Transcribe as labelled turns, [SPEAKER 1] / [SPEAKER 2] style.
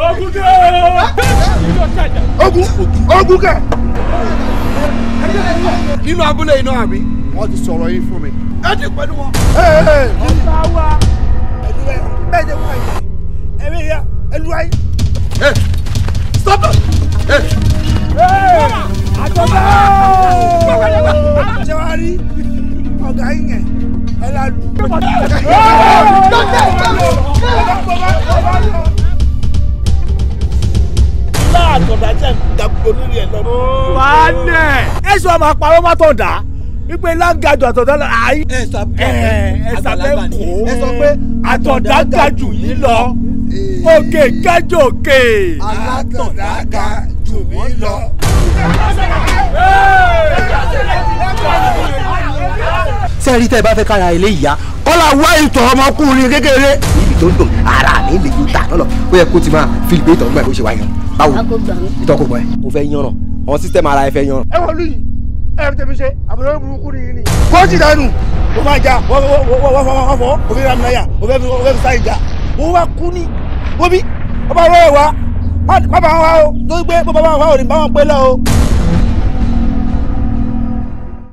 [SPEAKER 1] ogun dé o.
[SPEAKER 2] ogun ogun kẹ. nínú abúlé iná àbí wọ́n ti sọ̀rọ̀ yìí fún mi. ẹ ti pẹ̀lú wọn.
[SPEAKER 1] ọ̀tá wa.
[SPEAKER 2] bẹ́ẹ̀ ni wọ́n yìí ẹ̀mí ya ẹlú ayé. stop it.
[SPEAKER 1] àjọba.
[SPEAKER 2] ṣé wàá rí ọ̀gá yín yẹn ẹ lálù.
[SPEAKER 1] láàtọ̀dá jẹ́ ìdàgbò lórí ẹ̀ lọ́dún.
[SPEAKER 3] Wálẹ̀. Ẹ sọ ma parọ́ má tọ̀ dá. Wípé láǹgàjù àtọ̀dá lọ. Àyí.
[SPEAKER 4] ẹ sọ
[SPEAKER 3] Ẹ ẹ sábẹ́ kó.
[SPEAKER 4] ẹ sọ pé
[SPEAKER 3] Àtọ̀dá ga jù yín lọ. Òkè gájò òkè.
[SPEAKER 2] alátọ̀dá ga jù mí lọ.
[SPEAKER 4] sẹ́ẹ̀rí tẹ́ ẹ bá fẹ́ kára ilé ìyá kọ́lá wá ìtọ̀ ọmọkùnrin kékeré níbi tó ń dùn ara mi lè yóò tà lọ́lọ́ ó yẹ kó ti máa fi ìgbé ìtọ̀ gbà bó ṣe wá yan báwo ìtọ̀ kò gbọ́ ẹ. mo fẹ́ yanràn àwọn sísítẹ́mù ara ẹ fẹ́ yanràn.
[SPEAKER 2] ẹ wọ́n lù yìí ẹ fi tẹ̀mí ṣe àbúrò burúkú ni yìí ni. kóòtù dànù ó máa jà wọ́n wọ́n wọ́n wọ́n fọ́ òfin ramina yà òfin òfin sáyé jà ó wá kú ni wọ́n bí ọba wọ́n wá má bá wọn wá o tó gbé bó bá wọn wá ò ní bá wọn pé lọ o